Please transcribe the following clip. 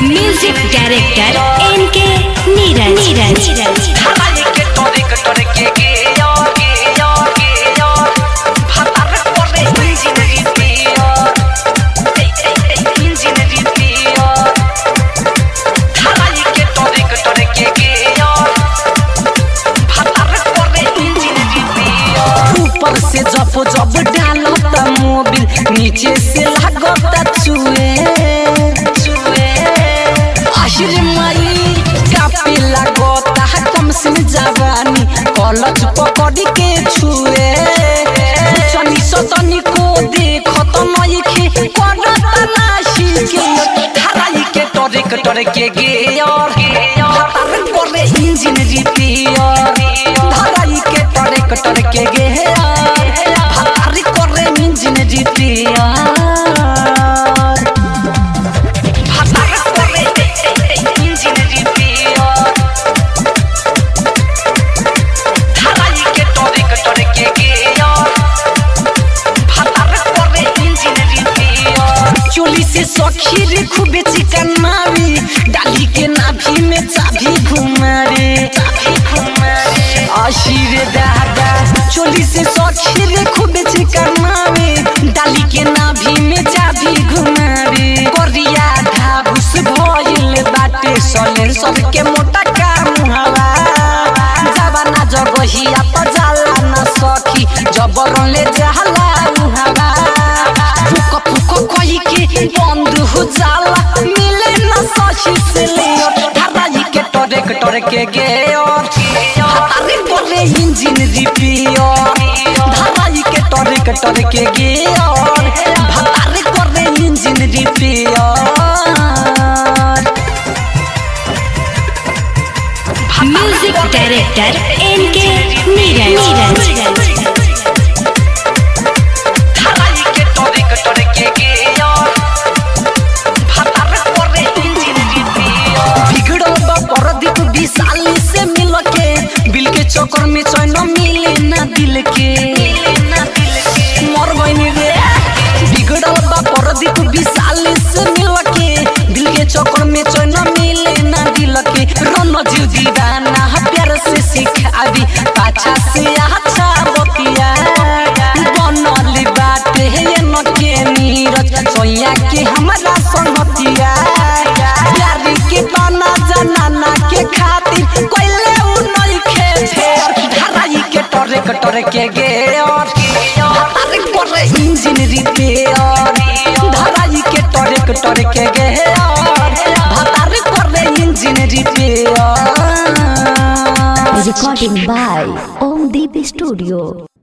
Music director N K Neeraj Neeraj ढालाई के टोरे के टोरे के गे या गे या गे या भातार करे इंजिन रिपिया ए ए ए इंजिन रिपिया ढालाई के टोरे के टोरे के गे या भातार करे इंजिन रिपिया ऊपर से जब जब डालता मोबिल नीचे से लागता चुए चुए आशिर माई कापे लागता कम से जवानी कलच पकड़ के छुए चनी सतनी को देखत नई खे करत नाशी के धराई के टरे के टरे के गे और भातार करे इंजिन रिपेयर धराई के टरे के टरे के गे भातार करे इंजिन रिपेयर भातार करे इंजिन रिपेयर धराई के टरे के टरे के गे भातार करे इंजिन रिपेयर चोली से सखी रे खूबे चिकन मारी डाली के नाभि में चाभी घुमारे चाभी घुमारे आशीर दादा चोली से सखी रे खूबे चिकन मारी डाली के नाभि में चाभी घुमारे कोरिया धाबुस भइल बाटे सलेर सबके मोटा काम हवा जवाना जगहिया त जाला न सखी जबरन ले जाला उहावा फुक फुक कही के बंद हो जाला मिले न सखी से ले धराई के टरे के टरे के गे और हतारे बोले इंजिन रिपेयर धराई के टरे के टरे के गे और भतारे करे engine repair music director N K Neeraj Neeraj धराई के टरे के टरे के गे और भातार करे इंजिन रिपेयर बिगड़ल बा परदीप विशाली से मिल के बिल के चक्कर में चैन मिले ना दिल के मर गईनी रे बिगड़ल बा परदीप विशाली से मिल के दिल के चक्कर में चैन मिले ना दिल के रन जीव दीवाना प्यार से सिखावी पाछा से अच्छा बतिया बनल बाटे ये न के नीरज सोया के हमरा संगतिया प्यार के बना जनाना के खातिर कोइले उ नई खे फेर धराई के टरे के टरे के गे और भातार करे इंजिन रिपेयर धराई के टरे के टरे के गे और भातार करे engine repair Recording by Om Deep Studio.